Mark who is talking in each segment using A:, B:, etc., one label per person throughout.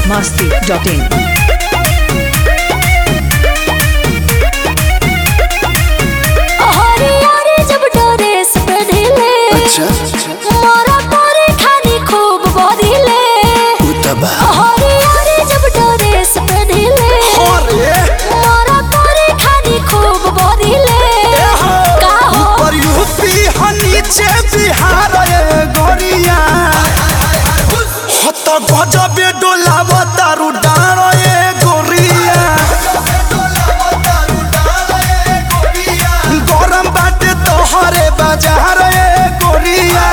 A: masti.in.
B: हरियारी जब dress पहनिले
C: अच्छा
B: मोरा तोरे खानी खूब बदिले
C: उतबा
B: हरियारी जब ड्रेस पहनिले
C: अरे
B: मोरा तोरे खानी खूब बदिले का हो
C: ऊपर यूपी ह नीचे बिहार ए गोरिया हत गजबे डोलाव तारू डार ए गोरिया गरम बाटे तोहरे बाजार ए गोरिया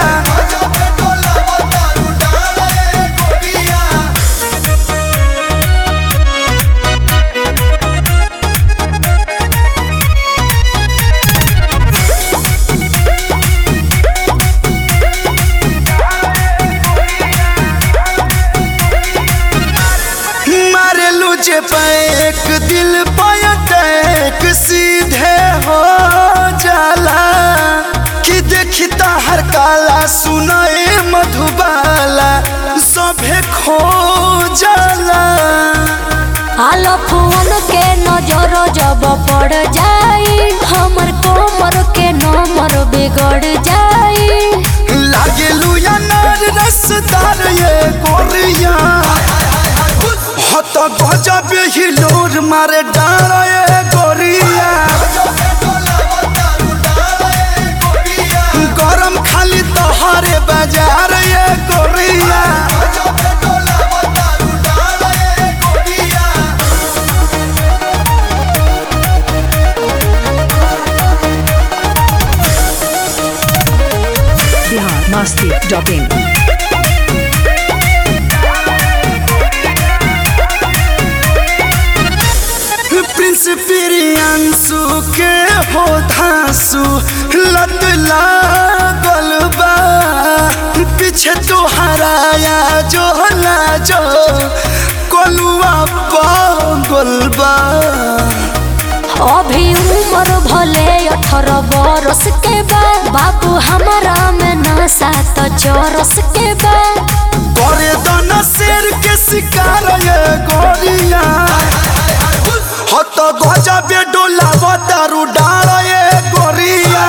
C: मारेलू जे पैक दिल पयटैक सीधे हो जाला कि देखी हर काला सुनाए मधुबाला सभे खो जाला
B: आलो फोन के नजर जब पड़ जाई हमर कोमर के नंबर बिगड़ जाई
C: लागेलू अनार रसदार ये गोरिया हत गजब हिलोर मारे डार ये गोरिया गरम खाली तोहरे बाजार ये गोरिया
A: Bihar masti.in.
C: प्रिंस प्रियांशु के हो धांसु लत लागल बा पीछे तो हराया जो हला जो कोलुआ पागल बा
B: अभी उम्र भले अठारह बरस के बा बाबू हमारा में नशा तो चौरस के बा
C: करे दना शेर के शिकार ये गोरिया हत गजबे डोलाव दारू डाल ये गोरिया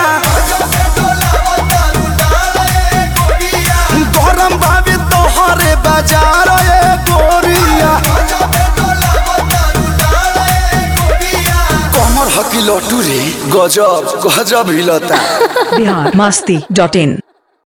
C: गरम भाभी तोहरे बाजार ये गोरिया कमर हकी लटू रे गजब गजब हिलता
A: Bihar masti.in.